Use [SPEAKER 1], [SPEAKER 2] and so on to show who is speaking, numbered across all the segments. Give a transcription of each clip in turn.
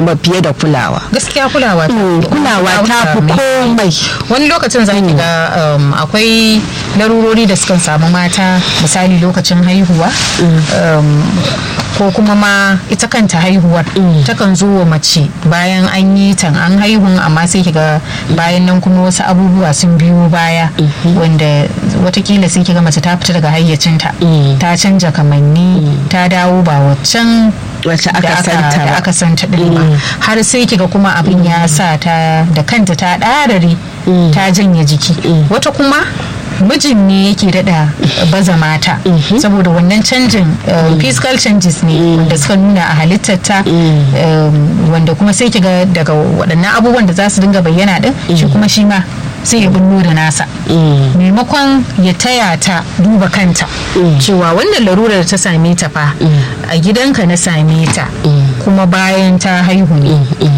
[SPEAKER 1] ba fiye da kulawa
[SPEAKER 2] gaskiya kulawa ta
[SPEAKER 1] Mm, kulawa ta fi komai
[SPEAKER 2] wani lokacin za ki ga um, akwai larurori da sukan samu mata misali lokacin haihuwa um, ko kuma ma ita kanta haihuwar takan zo wa mace bayan an yi tan an haihun amma sai ki ga bayan nan kuma wasu abubuwa sun biyo baya wanda watakila sai ki ga mace ta fita daga hayyacinta ta canja kamanni ta dawo ba waccan
[SPEAKER 1] wacce
[SPEAKER 2] da
[SPEAKER 1] aka santa
[SPEAKER 2] da
[SPEAKER 1] ba
[SPEAKER 2] aka santa din ba har sai kiga kuma abin ya sa ta da kanta ta ɗarare ta janye jiki wata kuma mijin ne yake dada baza mata saboda wannan canjin uh, physical changes ne wanda suka nuna a halittarta um, wanda kuma sai kiga daga waɗannan abubuwan da za su dinga bayyana din shi kuma shi ma sai ya bullo da nasa maimakon ya taya ta duba kanta cewa wannan larurar da ta same ta fa a gidanka na same ta kuma bayan ta haihu ne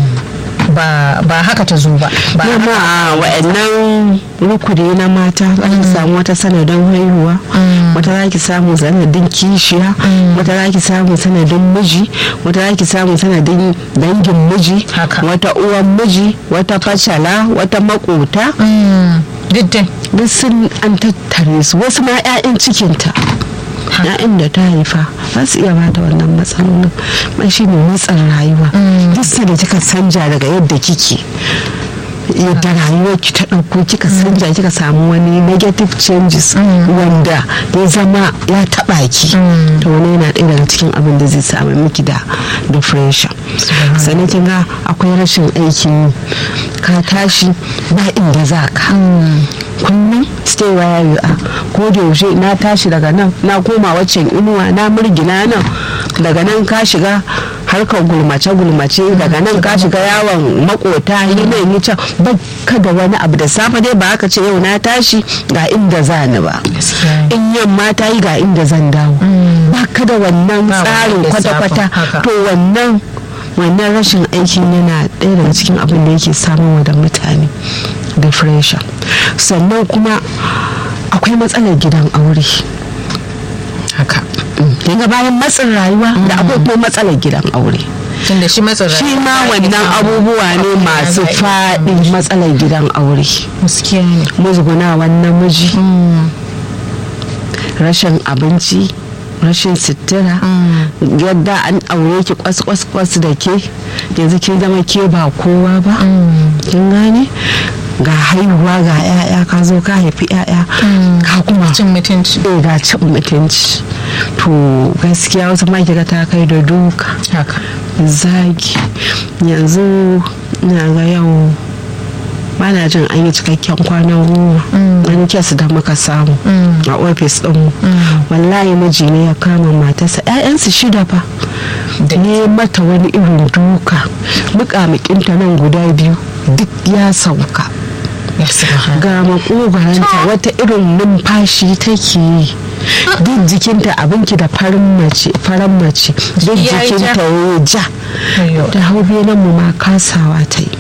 [SPEAKER 2] ba ba haka ta zo ba ba
[SPEAKER 1] Dama a wa'annan rukuni na mata za ki samu wata sanadin haihuwa wata za ki samu sanadin kishiya wata za ki samu sanadin miji wata za ki samu sanadin dangin miji
[SPEAKER 2] Haka.
[SPEAKER 1] wata uwan miji wata fashala wata makota
[SPEAKER 2] Mm, duk dai
[SPEAKER 1] duk sun an tattare su wasu ma 'ya'yan cikinta ya'yan da ta haifa ba su iya bata wannan matsalolin mai shi ne matsan rayuwa duk sai da kika sanja daga yadda kike yadda rayuwar ki ta ɗauko kika sanja kika samu wani negative changes wanda ya zama ya taɓa ki to wani yana ɗaya daga cikin abin da zai samu miki da depression sannan kin ga akwai rashin aikin yi ka tashi ba inda za ka kullum stay where you are ko da yaushe na tashi daga nan na koma waccan inuwa na murgina nan daga nan ka shiga harkar gulmace gulmace daga nan ka shiga yawon makota yi nan yi can ba ka da wani abu da safe dai ba aka ce yau na tashi ga inda za ni ba
[SPEAKER 2] Gaskiya.
[SPEAKER 1] in yamma ta yi ga inda zan dawo ba ka da wannan
[SPEAKER 2] Ba
[SPEAKER 1] tsarin
[SPEAKER 2] wani
[SPEAKER 1] kwata-kwata
[SPEAKER 2] lissafin, haka.
[SPEAKER 1] to wannan wannan rashin aikin yana ɗaya daga cikin abin da yake samun da mutane depression sannan kuma akwai matsalar gidan aure
[SPEAKER 2] haka
[SPEAKER 1] daga bayan matsin rayuwa da akwai kuma matsalar gidan aure
[SPEAKER 2] tunda shi matsin
[SPEAKER 1] shi ma
[SPEAKER 2] rayuwa
[SPEAKER 1] wannan abubuwa ne masu faɗi matsalar gidan aure
[SPEAKER 2] gaskiya ne
[SPEAKER 1] musgunawan namiji rashin abinci rashin sutura yadda an aure ki kwas kwas kwas da ke yanzu kin zama ke ba kowa ba kin gane ga haihuwa ga 'ya'ya ka zo ka haifi 'ya'ya ka kuma
[SPEAKER 2] cin mutunci
[SPEAKER 1] eh, ga cin mutunci to gaskiya wasu ma kiga ta kai da duka
[SPEAKER 2] haka
[SPEAKER 1] zagi yanzu na ga yau ba na jin an yi cikakken kwanan goma wani kes da muka samu a ofis ɗinmu wallahi miji ne ya kama matarsa 'ya'yansu shida fa ne mata wani irin duka muƙamuƙinta nan guda biyu duk ya sauka
[SPEAKER 2] ya subhana
[SPEAKER 1] ga makogaranta wata irin numfashi take yi duk jikinta abinki da farin mace faran mace duk
[SPEAKER 2] Jiki ya yi ja.
[SPEAKER 1] jikinta ya ja
[SPEAKER 2] Ayyo.
[SPEAKER 1] da hau nan mu ma kasawa ta yi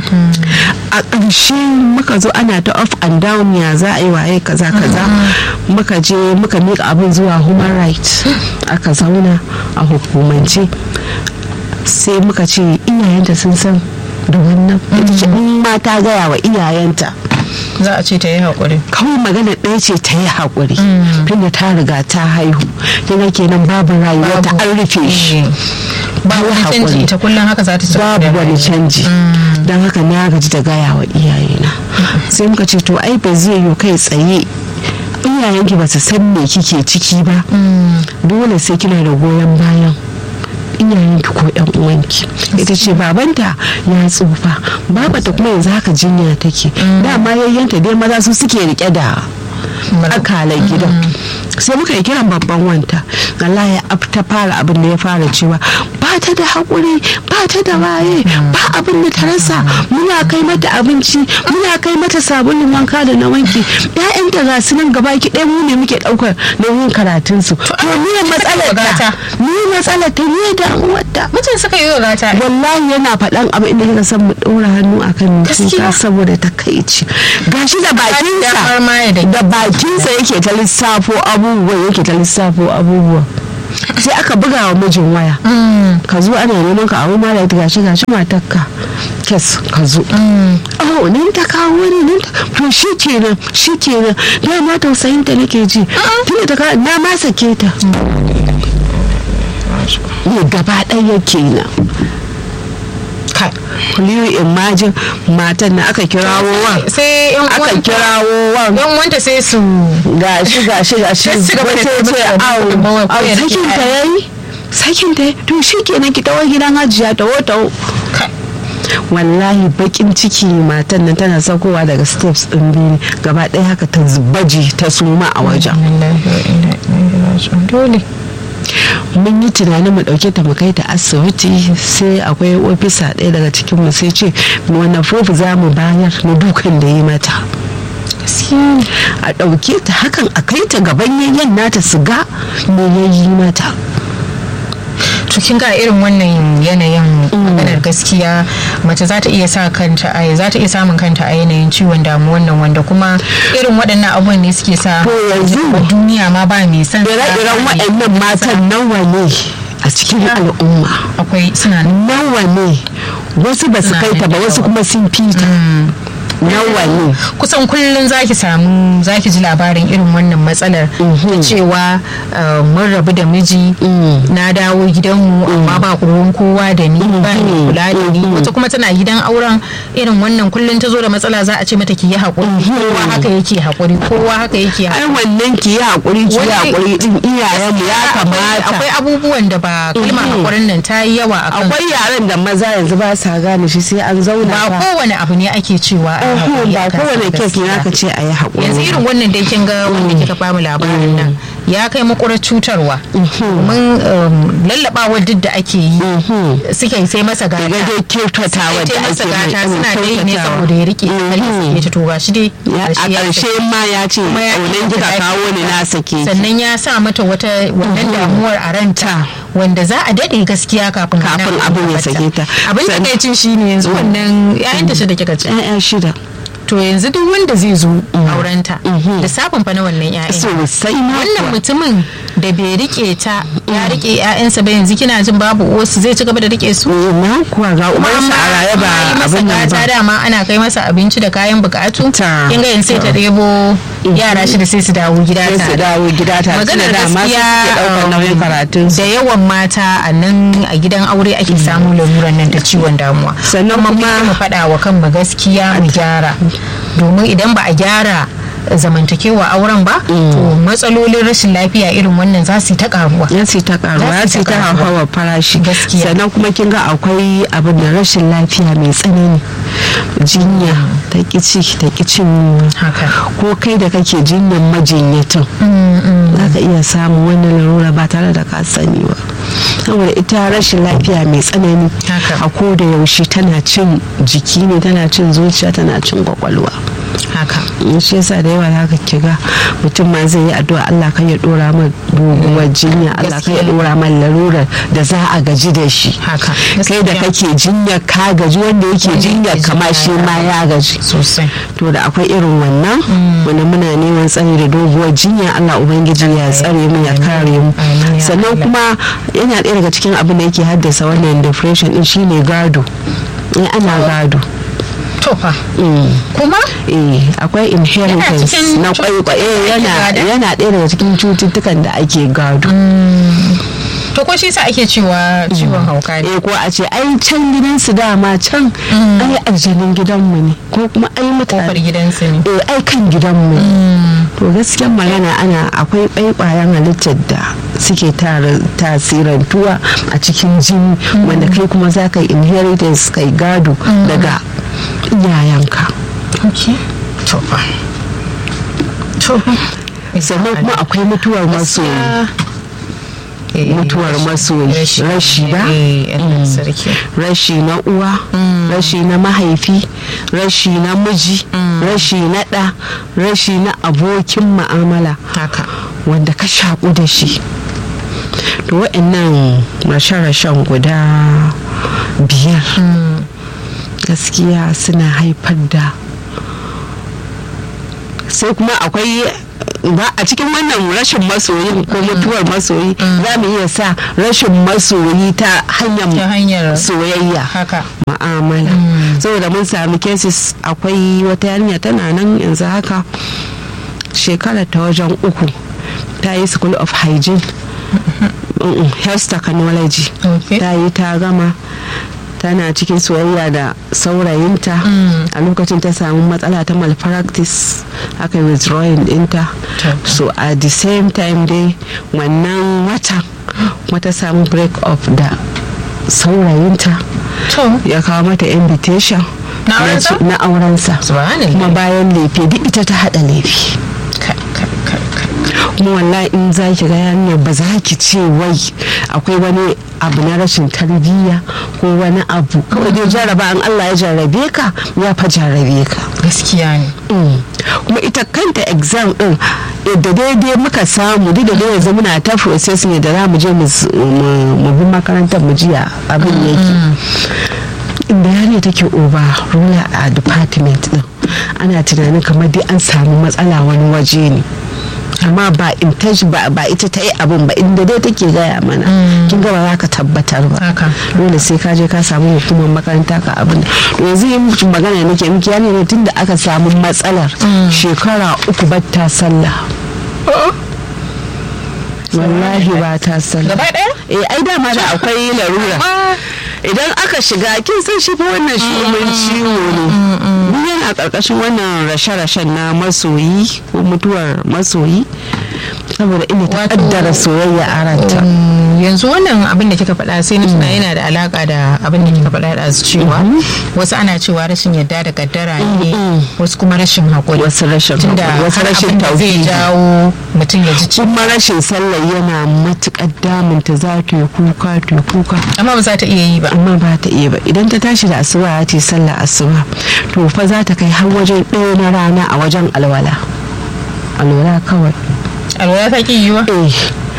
[SPEAKER 1] a ƙarshe muka zo ana ta off and down ya za a yi waye kaza kaza muka je muka miƙa abin zuwa human rights aka zauna a hukumance sai muka ce iyayenta sun san da wannan ita ce in ma ta gaya wa iyayenta
[SPEAKER 2] za a ce ta yi haƙuri
[SPEAKER 1] kawai magana ɗaya ce ta yi haƙuri tunda ta riga ta haihu yana kenan babu rayuwa ta an rufe shi
[SPEAKER 2] ba
[SPEAKER 1] Ta yi
[SPEAKER 2] wani canji
[SPEAKER 1] haƙuri.
[SPEAKER 2] ita kullum haka za ta ci gaba da
[SPEAKER 1] babu wani
[SPEAKER 2] rayuwa.
[SPEAKER 1] canji don haka na gaji da gaya wa iyayena sai muka ce to ai ba zai yi kai tsaye iyayenki ba su san me kike ciki ba dole sai kina da goyon bayan iyayenki ko yan uwanki ita ce babanta ya tsufa babata kuma yanzu haka jinya take dama yayyanta dai maza su suke rike da akalar gidan sai muka yi kiran babban wanta Allah ya ab- ta fara abin da ya fara cewa ba ta da haƙuri ba ta da waye ba abin da ta rasa muna kai mata abinci muna kai mata sabulun wanka da na wanki ƴaƴanta ga su nan gaba ki ɗaya mu ne muke ɗaukar nauyin karatun su to ni matsalar ta
[SPEAKER 2] gata.
[SPEAKER 1] ni matsalar ta ni damuwar ta
[SPEAKER 2] mutum suka yi gata
[SPEAKER 1] wallahi yana faɗan abin da kika san mu ɗora hannu akan
[SPEAKER 2] Gaskiya.
[SPEAKER 1] kuka saboda takaici gashi da bakinsa
[SPEAKER 2] damar ma ya daki.
[SPEAKER 1] da bakinsa yake ta lissafo abubuwa yake ta lissafo abubuwa sai aka buga wa mijin waya ka zo ana neman ka abu mara ta gashi gashi matarka kes ka zo oh nan ta kawo wani nan ta to shi kenan shi kenan na ma tausayin ta nake ji tunda ta kawo na ma sake ta ne gaba ɗaya kenan
[SPEAKER 2] kai
[SPEAKER 1] kuliyu imajin matan na aka kirawo wa
[SPEAKER 2] sai yan
[SPEAKER 1] aka
[SPEAKER 2] uwanta
[SPEAKER 1] kirawo wa
[SPEAKER 2] yan wanta sai su
[SPEAKER 1] gashi gashi gashi
[SPEAKER 2] Sai su gaba da
[SPEAKER 1] wace ce
[SPEAKER 2] taimaka da
[SPEAKER 1] au
[SPEAKER 2] gudunmawar
[SPEAKER 1] au
[SPEAKER 2] koyar da
[SPEAKER 1] sakin ta
[SPEAKER 2] yaya.
[SPEAKER 1] yayi sakin ta yayi to shi kenan ki tawo gidan hajiya tawo tawo
[SPEAKER 2] kai
[SPEAKER 1] wallahi bakin ciki matan nan tana saukowa daga steps din biyu gaba ɗaya haka ta baji ta suma a wajen
[SPEAKER 2] Wallahi wa inna ilaihi raji'un. dole
[SPEAKER 1] mun yi tunanin mu ɗauke ta mu kai ta asibiti sai akwai ofisa ɗaya daga cikin mu sai ce wani proof za mu bayar na dukan da yi mata
[SPEAKER 2] gaskiya ne
[SPEAKER 1] a ɗauke ta hakan a kai ta gaban yayyan nata su ga me ya yi mata
[SPEAKER 2] to kin ga irin wannan yanayin maganar gaskiya mace za ta iya sa kanta a za ta iya samun kanta a yanayin ciwon damuwan nan wanda kuma irin waɗannan abubuwan ne suke sa
[SPEAKER 1] To yanzu-
[SPEAKER 2] a duniya ma ba mai san
[SPEAKER 1] ire-iren waɗannan matan nawa ne a cikin al'umma
[SPEAKER 2] akwai suna nan
[SPEAKER 1] nawa ne wasu ba su
[SPEAKER 2] Suna
[SPEAKER 1] kai ta
[SPEAKER 2] da
[SPEAKER 1] ba wasu
[SPEAKER 2] yawa.
[SPEAKER 1] kuma sun fita nawa ne
[SPEAKER 2] kusan kullum zaki samu zaki ji labarin irin wannan matsalar ta cewa uh, mun rabu da miji na dawo gidanmu amma ba ruwan kowa da ni ba mai kula da ni wata kuma tana gidan auren irin wannan kullum ta zo da matsala za a ce mata ki yi haƙuri kowa haka yake haƙuri kowa haka yake
[SPEAKER 1] ai
[SPEAKER 2] haƙuri
[SPEAKER 1] wannan ki yi haƙuri ki yi
[SPEAKER 2] Wani-
[SPEAKER 1] haƙuri din iyayenmu ya kamata
[SPEAKER 2] akwai abubuwan da ba kalmar haƙurin nan ta yi yawa a kan
[SPEAKER 1] akwai yaren da maza yanzu ba sa gane shi sai an zauna
[SPEAKER 2] ba
[SPEAKER 1] fa.
[SPEAKER 2] kowane abu ne ake cewa a yi
[SPEAKER 1] Oho,
[SPEAKER 2] haƙuri
[SPEAKER 1] ba
[SPEAKER 2] a kansa
[SPEAKER 1] kowane kes ne
[SPEAKER 2] gaskiya.
[SPEAKER 1] aka ce a yi haƙuri
[SPEAKER 2] yanzu irin wannan dai kin ga wanda kika bamu labarin nan ya kai makurar cutarwa mun lallabawar duk da ake yi suke sai masa gata
[SPEAKER 1] daga dai kyautatawa
[SPEAKER 2] sai
[SPEAKER 1] da
[SPEAKER 2] masa
[SPEAKER 1] ake
[SPEAKER 2] gata
[SPEAKER 1] mai
[SPEAKER 2] suna dai ne
[SPEAKER 1] kyautatawa.
[SPEAKER 2] saboda ya rike kalli ya ta toga shi dai
[SPEAKER 1] Ya- a
[SPEAKER 2] ƙarshe ya
[SPEAKER 1] ƙarshe ma ya ce
[SPEAKER 2] kuma ya
[SPEAKER 1] aunan kika
[SPEAKER 2] ya-
[SPEAKER 1] kawo ni na sake ki."
[SPEAKER 2] sannan ya sa mata wata wannan damuwar a ranta wanda za a daɗe gaskiya kafin
[SPEAKER 1] Kafin
[SPEAKER 2] wannan
[SPEAKER 1] abin ya
[SPEAKER 2] tabbata.
[SPEAKER 1] sake ta.
[SPEAKER 2] abin
[SPEAKER 1] San-
[SPEAKER 2] takaicin shine yanzu wannan yayin da shi da kika ce
[SPEAKER 1] Ya'ya shida
[SPEAKER 2] to yanzu duk wanda zai zo aurenta lissafin fa na wannan 'ya'yan
[SPEAKER 1] sosai ma
[SPEAKER 2] wannan
[SPEAKER 1] kuwa.
[SPEAKER 2] mutumin da bai rike ta ya rike 'ya'yansa ba yanzu kina jin babu wasu zai ci gaba da rike su
[SPEAKER 1] Eh, na kuwa ga ubansa a raye ba
[SPEAKER 2] yi masa
[SPEAKER 1] abin nan
[SPEAKER 2] gata
[SPEAKER 1] ba
[SPEAKER 2] dama ana kai masa abinci da kayan bukatu
[SPEAKER 1] Ta.
[SPEAKER 2] kin ga yanzu sai ta ɗebo yara shida sai su dawo gida
[SPEAKER 1] sai su
[SPEAKER 2] tare
[SPEAKER 1] dawo gida ta
[SPEAKER 2] maganar
[SPEAKER 1] da dama su
[SPEAKER 2] gaskiya
[SPEAKER 1] suke ɗaukar nauyin
[SPEAKER 2] um,
[SPEAKER 1] karatun su
[SPEAKER 2] da yawan mata a nan a gidan aure ake samun laluran nan da ciwon damuwa
[SPEAKER 1] Sannan
[SPEAKER 2] Kuma
[SPEAKER 1] kuma-
[SPEAKER 2] mu faɗa wa kanmu gaskiya mu gyara domin idan ba a gyara zamantakewa auren ba to matsalolin rashin lafiya irin wannan za su yi ta karuwa
[SPEAKER 1] ya ce ta karuwa
[SPEAKER 2] Za
[SPEAKER 1] ya
[SPEAKER 2] su
[SPEAKER 1] ce
[SPEAKER 2] ta
[SPEAKER 1] ta
[SPEAKER 2] karuwa.
[SPEAKER 1] hawa farashi
[SPEAKER 2] Gaskiya.
[SPEAKER 1] sannan kuma kin ga akwai abin da rashin lafiya mai tsanani jinya ta kici ta kicin
[SPEAKER 2] haka
[SPEAKER 1] ko kai da kake jinyan majinyatan za ka iya samun wani larura ba tare da ka sani ba saboda ita rashin lafiya mai tsanani
[SPEAKER 2] Haka.
[SPEAKER 1] a ko da yaushe tana cin jiki ne tana cin zuciya tana cin kwakwalwa
[SPEAKER 2] haka
[SPEAKER 1] in shi yasa da yawa zaka kiga mutum ma zai yi addu'a Allah kan ya dora ma doguwar jinya Allah kan ya
[SPEAKER 2] Gaskiya.
[SPEAKER 1] dora ma larurar da za a gaji da shi
[SPEAKER 2] haka
[SPEAKER 1] kai da kake jinya ka gaji wanda yake
[SPEAKER 2] Wanda
[SPEAKER 1] jinya
[SPEAKER 2] yake
[SPEAKER 1] kama
[SPEAKER 2] jinya
[SPEAKER 1] shi
[SPEAKER 2] ya
[SPEAKER 1] ma ya gaji
[SPEAKER 2] sosai
[SPEAKER 1] to da akwai irin wannan wanda muna neman tsari da doguwar jinya Allah ubangiji ya tsare mu ya kare mu
[SPEAKER 2] Amin ya
[SPEAKER 1] sannan
[SPEAKER 2] Allah.
[SPEAKER 1] kuma yana ɗaya daga cikin abin da yake haddasa wannan depression din shine gado eh ana gado
[SPEAKER 2] to fa
[SPEAKER 1] Mm.
[SPEAKER 2] kuma
[SPEAKER 1] eh akwai inheritance
[SPEAKER 2] cikin
[SPEAKER 1] na
[SPEAKER 2] cututtukan
[SPEAKER 1] kwaikwayo
[SPEAKER 2] da ake
[SPEAKER 1] yana
[SPEAKER 2] gada?
[SPEAKER 1] yana ɗaya daga cikin cututtukan da ake gado
[SPEAKER 2] to ko shi sa ake cewa ciwon hauka ne
[SPEAKER 1] eh ko a ce ai can gidansu dama can ai aljanin gidanmu ne ko kuma ai
[SPEAKER 2] kofar
[SPEAKER 1] mutane
[SPEAKER 2] gidansu ne
[SPEAKER 1] eh ai kan gidanmu ne to gaskiyar magana ana akwai ɓaiɓayen halittar da suke tara tasirantuwa a cikin jini wanda kai kuma za ka yi inheritance kai gado daga iyayenka
[SPEAKER 2] okay to fa to fa
[SPEAKER 1] sannan kuma akwai mutuwar masoyi
[SPEAKER 2] Eh,
[SPEAKER 1] mutuwar masoyi rashi ba
[SPEAKER 2] eh Allah sarki
[SPEAKER 1] rashi na uwa rashi na mahaifi rashi na miji rashi na ɗa rashi na abokin ma'amala
[SPEAKER 2] haka
[SPEAKER 1] wanda ka shaƙu da shi to wa'annan rashe-rashen guda biyar gaskiya suna haifar da sai kuma akwai ba a cikin wannan rashin masoyin ko mutuwar masoyi za mu iya sa rashin masoyi ta
[SPEAKER 2] ta
[SPEAKER 1] hanyar
[SPEAKER 2] hanyar
[SPEAKER 1] soyayya
[SPEAKER 2] haka
[SPEAKER 1] ma'amala saboda mun sami cases akwai wata yarinya tana nan yanzu haka shekarar ta wajen uku ta yi school of hygiene Mm-mm, health technology
[SPEAKER 2] Okay.
[SPEAKER 1] ta yi ta gama tana cikin soyayya da saurayinta a lokacin ta samu matsala ta malpractice aka yi withdrawing dinta
[SPEAKER 2] To.
[SPEAKER 1] so at the same time dai wannan watan kuma ta samu break up da saurayinta
[SPEAKER 2] to
[SPEAKER 1] ya kawo mata invitation
[SPEAKER 2] Na
[SPEAKER 1] ya
[SPEAKER 2] aurensa?
[SPEAKER 1] ce- na aurensa
[SPEAKER 2] subhanallah
[SPEAKER 1] kuma bayan lefe duk ita ta hada lefe
[SPEAKER 2] Kai, kai, kai, kai.
[SPEAKER 1] kuma wallahi in za ki ga yarinya ba za ki ce wai akwai wani abu na rashin tarbiyya ko wani abu kawai dai jarraba an Allah ya jarrabe ka ya fa jarrabe ka
[SPEAKER 2] gaskiya ne
[SPEAKER 1] Mm. kuma ita kanta exam din da daidai muka samu duk da dai yanzu muna ta processing da za mu je mu s- mu mu bi makarantar mu jiya abin yake inda yarinya take oba rula a department din ana tunanin kamar dai an samu matsala wani waje ne amma ba intention ba ba ita ta yi abin ba inda dai take gaya mana kin ga ba za ka tabbatar ba
[SPEAKER 2] Haka.
[SPEAKER 1] dole sai ka je ka samu hukumar makaranta ka abin da yanzu yin mutum magana nake miki yani ne tunda aka samu matsalar shekara uku ba ta sallah wallahi ba ta sallah
[SPEAKER 2] gaba ɗaya
[SPEAKER 1] eh ai dama da akwai larura
[SPEAKER 2] Ah.
[SPEAKER 1] idan aka shiga kin san shi fa wannan shumin ciwo ne Duk yana karkashin wannan rashe-rashen na masoyi ko mutuwar masoyi saboda ina ta
[SPEAKER 2] Wato-
[SPEAKER 1] kaddara soyayya a ranta
[SPEAKER 2] Mm, yanzu wannan abin da kika faɗa sai na tuna yana da alaka da abin da kika faɗa da cewa wasu ana cewa rashin yadda da kaddara ne wasu kuma rashin haƙuri
[SPEAKER 1] wasu rashin
[SPEAKER 2] tunda
[SPEAKER 1] haƙuri, wasu
[SPEAKER 2] har
[SPEAKER 1] rashin
[SPEAKER 2] abin da zai
[SPEAKER 1] tauhidi
[SPEAKER 2] jawo mutum ya ji ciwo
[SPEAKER 1] kuma rashin sallah yana matuƙar damunta za ta yi kuka ta yi kuka
[SPEAKER 2] amma ba za ta iya yi ba
[SPEAKER 1] amma ba ta iya ba idan ta tashi da asuba ya ce sallah asuba to fa za ta kai har wajen ɗaya na rana a wajen alwala alwala kawai
[SPEAKER 2] alwala ta ki yiwa
[SPEAKER 1] eh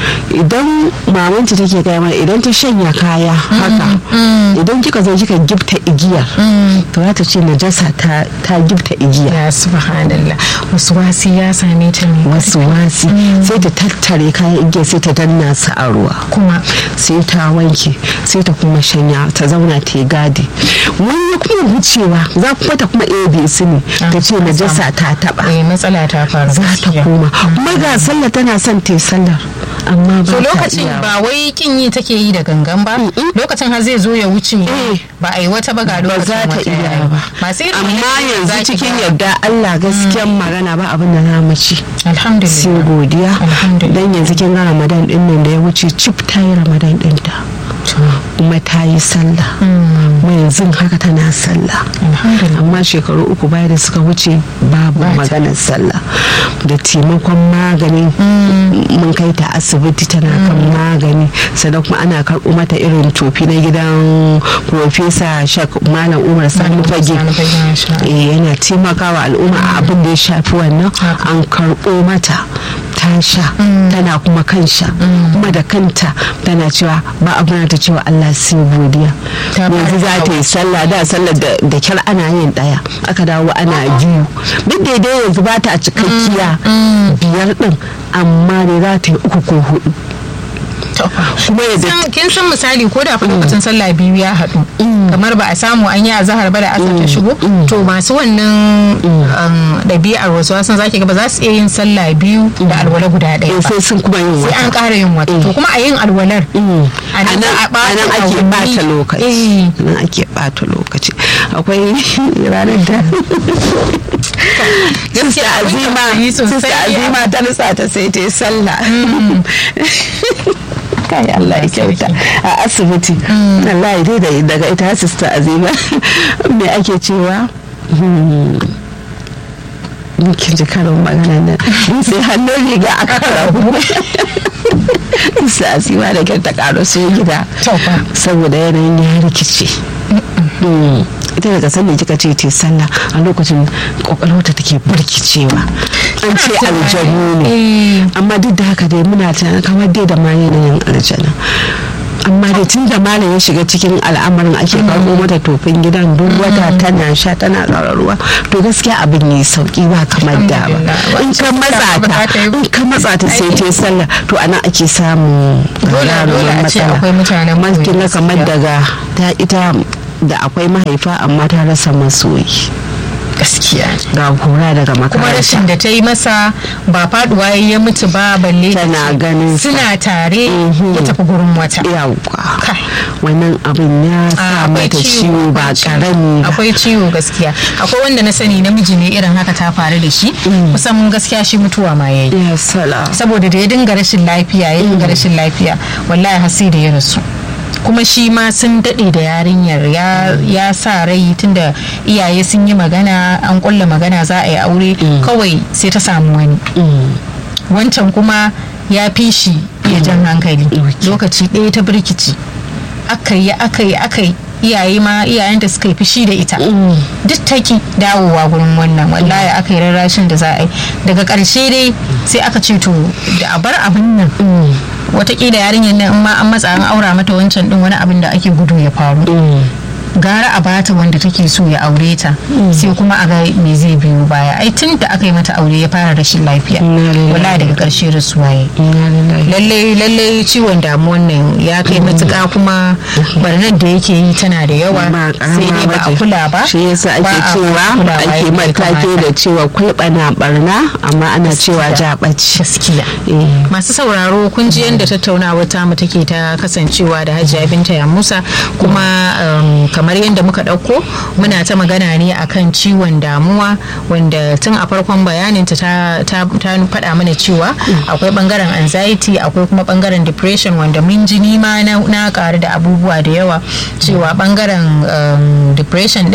[SPEAKER 1] idan mamanta take gaya mana idan ta shanya kaya haka idan kika zo kika gifta igiyar to za ta ce najasa ta ta gifta igiya
[SPEAKER 2] ya subhanallah wasu wasi ya same ta ne
[SPEAKER 1] wasu wasi sai ta tattare kayan igiyar sai ta danna su a ruwa
[SPEAKER 2] kuma
[SPEAKER 1] sai ta wanke sai ta kuma shanya ta zauna ta yi gadi wani kuma wucewa za kuma ta kuma ebe su ne ta ce najasa ta taba
[SPEAKER 2] eh matsala ta faru
[SPEAKER 1] za ta
[SPEAKER 2] gaskiya.
[SPEAKER 1] koma kuma ga sallah tana son ta yi sallar amma ba
[SPEAKER 2] to
[SPEAKER 1] ta
[SPEAKER 2] lokacin
[SPEAKER 1] iyawa.
[SPEAKER 2] ba wai kin yi take yi da gangan ba lokacin har zai zo ya wuce
[SPEAKER 1] Eh.
[SPEAKER 2] ba a yi wata ba ga
[SPEAKER 1] ba
[SPEAKER 2] lokacin
[SPEAKER 1] za ta
[SPEAKER 2] wata
[SPEAKER 1] iya
[SPEAKER 2] yayi.
[SPEAKER 1] ba
[SPEAKER 2] masu irin
[SPEAKER 1] amma
[SPEAKER 2] wannan
[SPEAKER 1] yanzu
[SPEAKER 2] za ki
[SPEAKER 1] cikin
[SPEAKER 2] ga-
[SPEAKER 1] yarda Allah gaskiyan magana ba abin da za mu ci sai
[SPEAKER 2] alhamdulillah
[SPEAKER 1] godiya
[SPEAKER 2] Alhamdulillah.
[SPEAKER 1] dan yanzu kin ga Ramadan din nan da ya wuce cif ta yi Ramadan dinta kuma ta yi sallah kuma yanzu haka tana sallah
[SPEAKER 2] alhamdulillah
[SPEAKER 1] amma shekaru uku baya da suka wuce babu
[SPEAKER 2] Ba ta.
[SPEAKER 1] maganar sallah da taimakon magani mun kai ta asibiti tana kan magani sannan kuma ana karɓo mata irin tofi na gidan profesa shak malam umar sani fage
[SPEAKER 2] Sani Fage, masha Allah.
[SPEAKER 1] Eh, yana taimakawa al'umma a abin da ya shafi wannan
[SPEAKER 2] Haka.
[SPEAKER 1] an karɓo mata ta sha tana kuma kan sha kuma da kanta tana cewa ba abin ta cewa Allah sai godiya
[SPEAKER 2] Ta
[SPEAKER 1] yanzu
[SPEAKER 2] fara
[SPEAKER 1] za ta yi sallah da sallar da da kyar ana yin daya aka dawo ana biyu duk da dai yanzu ba ta a cikakkiya biyar din amma dai za ta yi uku ko hudu
[SPEAKER 2] To,
[SPEAKER 1] kuma yadda
[SPEAKER 2] san- kin san misali ko da fa lokacin sallah biyu ya haɗu kamar ba a samu an yi azahar ba da asar ta shigo to masu wannan um, ɗabi'ar wasu wasan zaki ga ba za su iya yin sallah biyu da alwala guda ɗaya
[SPEAKER 1] eh,
[SPEAKER 2] ba
[SPEAKER 1] sai sun kuma yin
[SPEAKER 2] sai an
[SPEAKER 1] wata
[SPEAKER 2] ƙara yin wata to kuma a yin alwalar
[SPEAKER 1] Mm.
[SPEAKER 2] a
[SPEAKER 1] a
[SPEAKER 2] nan
[SPEAKER 1] nan
[SPEAKER 2] za a ɓata
[SPEAKER 1] a nan ake
[SPEAKER 2] awanni.
[SPEAKER 1] bata lokaci
[SPEAKER 2] Eh.
[SPEAKER 1] a nan ake bata lokaci akwai ranar da sista
[SPEAKER 2] abin
[SPEAKER 1] azima
[SPEAKER 2] tausayi sosai
[SPEAKER 1] sista
[SPEAKER 2] ya.
[SPEAKER 1] azima ta nutsa ta sai ta yi sallah kai Allah ya kyauta a asibiti Allah ya dai da- daga ita sista azima me ake cewa Hmm. kin ji karin magana nan sai hannun riga a karabu sa asiwa da kyar ta karo su gida
[SPEAKER 2] To fa.
[SPEAKER 1] saboda yanayin ya rikice Mm. ita daga sanda kika ce te sallah a lokacin kwakwalwata take burkicewa an ce aljanu ne
[SPEAKER 2] Eh.
[SPEAKER 1] amma duk da haka dai muna tunanin kamar dai da ma yanayin aljanu amma da tun da malam ya shiga cikin al'amarin ake karɓo mata tofin gidan duk wata tana sha tana ƙararruwa to gaskiya abin ne sauki ba kamar da ba in ka matsa ta in ka matsa ta sai ta sallah to anan ake samun
[SPEAKER 2] gagarumin matsala
[SPEAKER 1] akwai mutanen na kamar daga ta ita da akwai mahaifa amma ta rasa masoyi
[SPEAKER 2] gaskiya
[SPEAKER 1] ga hura daga makaranta
[SPEAKER 2] kuma rashin da ta yi masa ba faduwa ya mutu ba balle
[SPEAKER 1] tana ganin
[SPEAKER 2] suna tare ya tafi gurin wata
[SPEAKER 1] yawwa wannan abin ya sa mata ciwo ba karami
[SPEAKER 2] akwai ciwo gaskiya akwai wanda na sani namiji ne irin haka ta faru da shi kusan gaskiya shi mutuwa ma yayi saboda da ya dinga rashin lafiya ya dinga rashin lafiya wallahi hasi da ya rasu kuma shi ma sun daɗe da yarinyar ya sa rai tunda iyaye sun yi magana an ƙulla magana za a yi aure kawai sai ta samu wani wancan kuma ya fi shi iya jan hankali lokaci ɗaya ta birkici aka yi aka yi aka yi iyaye ma iyayen da suka yi fushi da ita duk ta ki dawowa gurin wannan wallahi aka yi rarrashin da za a yi daga ƙarshe dai sai aka ce to da a bar abin nan watakila yarinyar nan in ma an matsa an aura mata wancan din wani abin da ake gudu ya faru gara a bata wanda take so ya aure ta sai kuma a ga me zai biyo baya ai tun da aka yi mata aure ya fara rashin lafiya wala daga karshe rasuwa ya lalle lalle ciwon damuwan nan ya kai matuƙa kuma barnar da yake yi tana da yawa sai dai ba a kula ba
[SPEAKER 1] shi yasa ake cewa ake matake da cewa kulɓana barna amma ana cewa jaɓaci
[SPEAKER 2] gaskiya masu sauraro kun ji yadda tattaunawa ta mu take ta kasancewa da hajiya binta ya musa kuma kamar yadda muka ɗauko muna ta magana ne akan ciwon damuwa wanda tun a farkon bayaninta ta, ta, faɗa mana cewa akwai ɓangaren anxiety akwai kuma ɓangaren depression wanda mun ji nima na, na ƙaru da abubuwa da yawa cewa ɓangaren um, depression